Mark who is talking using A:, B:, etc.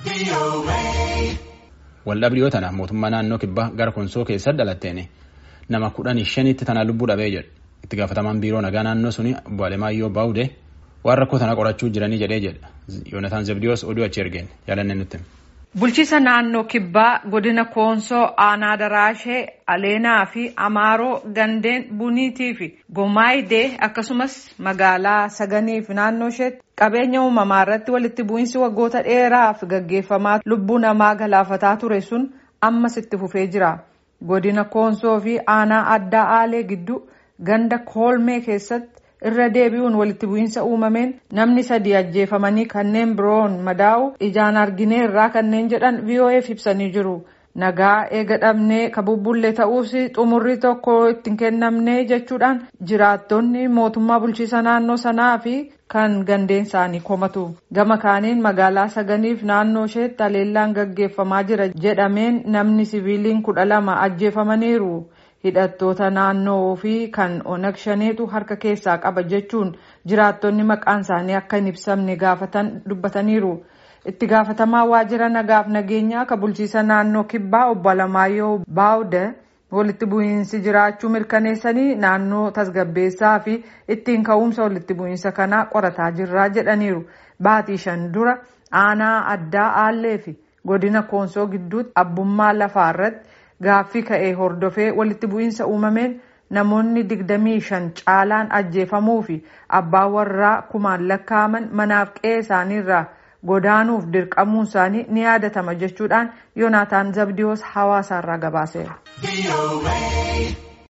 A: Waldhabdiyoo tana mootummaa naannoo kibbaa gara konsoo keessatti dhalatteen nama kudhanii shanitti tana lubbuu dhabee jedha. Itti gaafatamaan biiroo nagaa naannoo suni obbo Alemaayyoo Baawudee waan rakkoo tana qorachuu jiranii jedhee jedha. Yoonataan Zabdiyoos oduu achi ergeen yaalanne nutti.
B: Bulchiisa naannoo kibbaa godina koonsoo aanaa daraashee aleenaa fi amaaroo gandeen buniitii fi gomaayidee akkasumas magaalaa saganii fi naannoo isheetti qabeenya uumamaa irratti walitti bu'iinsi waggoota dheeraaf gaggeeffamaa lubbuu namaa galaafataa ture sun ammas itti fufee jira. Godina koonsoo fi aanaa addaa aalee gidduu ganda koolmee keessatti irra deebi'uun walitti bu'iinsa uumameen namni sadii ajjeefamanii kanneen biroon madaa'u ijaan argineerraa kanneen jedhan VOA'f ibsanii jiru. Nagaa eega dhabnee ka bubbullee ta'uus xumurri tokko ittiin kennamne jechuudhaan jiraattonni mootummaa bulchiisa naannoo sanaa fi kan gandeen isaanii komatu. Gama kaaniin magaalaa saganiif naannoo isheetti haleellaan gaggeeffamaa jira jedhameen namni siviiliin kudha lama ajjeefamaniiru. hidhattoota naannoo fi kan onag shaneetu harka keessaa qaba jechuun jiraattonni maqaan isaanii akka hin ibsamne gaafatan dubbataniiru. Itti gaafatamaa waajjira nagaaf nageenyaa ka bulchiisa naannoo kibbaa obbo Alamaayyoo Baawude walitti bu'iinsi jiraachuu mirkaneessanii naannoo tasgabbeessaa fi ittiin ka'umsa walitti bu'iinsa kanaa qorataa jirraa jedhaniiru. Baatii shan dura aanaa addaa aallee fi godina koonsoo gidduutti abbummaa lafaa irratti gaaffii ka'ee hordofee walitti bu'iinsa uumameen namoonni digdamii shan caalaan ajjeefamuu fi abbaa warraa kumaan lakkaa'aman manaaf qe'ee isaaniirraa godaanuuf dirqamuun isaanii ni yaadatama jechuudhaan yoonaataan zabdiyoos hawaasaarraa gabaaseera.